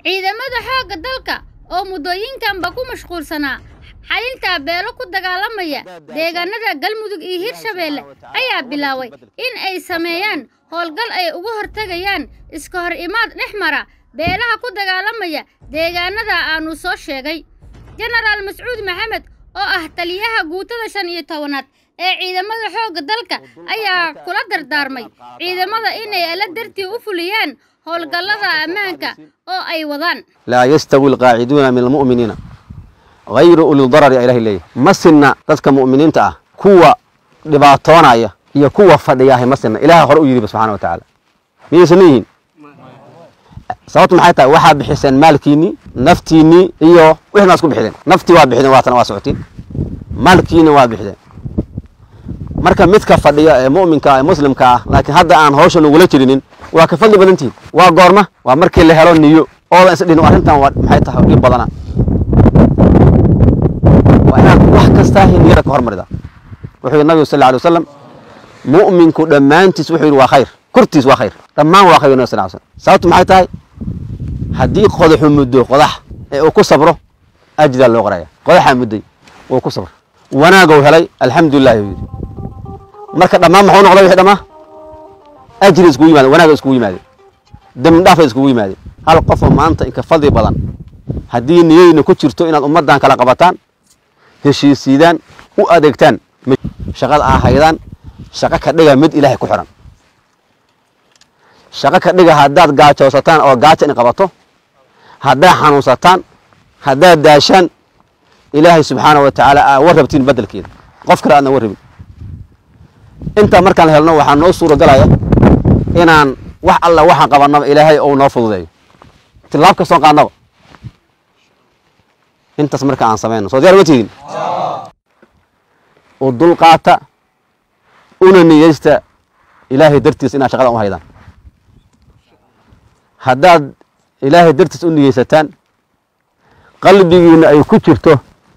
ciidamada xoogga dalka oo muddooyinkanba ku mashquulsanaa xalinta beelo ku dagaalamaya deegaanada galmudug iyo hirshabeelle ayaa bilaabay in ay sameeyaan howlgal ay uga hortegayaan iska hor imaad dhex mara beelaha ku dagaalamaya deegaanada aanu soo sheegay jenaraal mascuud maxamed oo ah taliyaha guutada shan iyo tobanaad ee ciidamada xoogga dalka ayaa kula dardaarmay ciidamada inay alla dartii u fuliyaan howlgallada ammaanka oo ay wadaan laa yastawi alqaaciduuna min almu'miniina hayru uli darari ilahi leeyahy ma sinna dadka mu'miniinta ah kuwa dhibaatoonaya iyo kuwa fadhiyaahay ma sinna ilaha hore u yidhiba subxana wa tacaala miyaysan yihiin sababtu maxay tahay waxaa bixiseen maalkiinnii naftiinnii iyo wixna isku bixideen naftii waa bixideen waatana waa socotiin maalkiina waa bixideen marka midka fadhiya ee mu'minka ee muslimka ah laakiin hadda aan hawshan ugula jirinin waa ka fadli badantihin waa goorma waa markii la helo niyo oodan isdhihin arrintan waa maxay tahay dhib badana waa inaad wax kastaa niyada ka hormarida wuxuu yidhi nabigu sal alla alay wasalam mu'minku dhammaantiis wuxuu yidhi waa khayr kurtiis waa khayr dhammaan waa khayr nabi sal ly slam sababtu maxay tahay haddii qodaxu muddo qodax ee uu ku sabro ajdaa loo qoraya qodaxaa mudday wuu ku sabro wanaagow helay alxamdulilah yuu yidhi marka dhammaan maxuu noqday wixii dhammaa ajri iskugu yimaade wanaaga iskugu yimaade dembi dhaafa iskugu yimaade hal qofoo maanta inka fadli badan haddii niyadiina ku jirto inaad ummaddan kala qabataan heshiisiidaan u adeegtaan shaqada aa haydaan shaqo ka dhiga mid ilaahay ku xiran shaqo ka dhiga haddaad gaajoosataan oo gaajo in qabato haddaad xanuunsataan haddaad daashaan ilaahay subxaana wa tacaala aa warrabtiin beddelkeeda qof kale aadna warrabin intaa markaan helno waxaa noo suuragalaya inaan wax alla waxaan qabannaba ilaahay ou noo fududeeyo tilaab kastoon qaadnaba intaas marka aan samayno soo diyaar ma tiidin u dulqaata una niyeysta ilaahay dartiis inaad shaqadan u haydaan haddaad ilaahay dartiis u niyeysataan qalbigiina ay ku jirto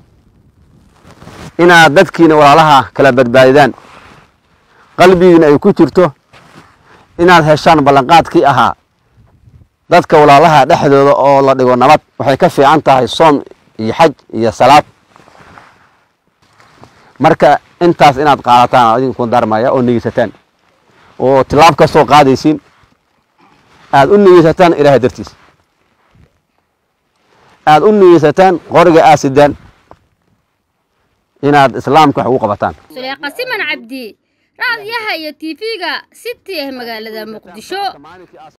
inaad dadkiina walaalaha kala badbaadidaan qalbigiina ay ku jirto inaad heshaan ballanqaadkii ahaa dadka walaalaha dhexdooda oo la dhigo nabad waxay ka fiican tahay soom iyo xaj iyo salaad marka intaas inaad qaadataan idinku darmaya oo niyeysataan oo tilaab kastoo qaadaysiin aad u niyeysataan ilaahay dartiis aad u niyeysataan qoriga aasidaan inaad islaamka wax ugu qabataan suleeqa siman cabdi raadiyaha iyo tv-ga city ee magaalada muqdisho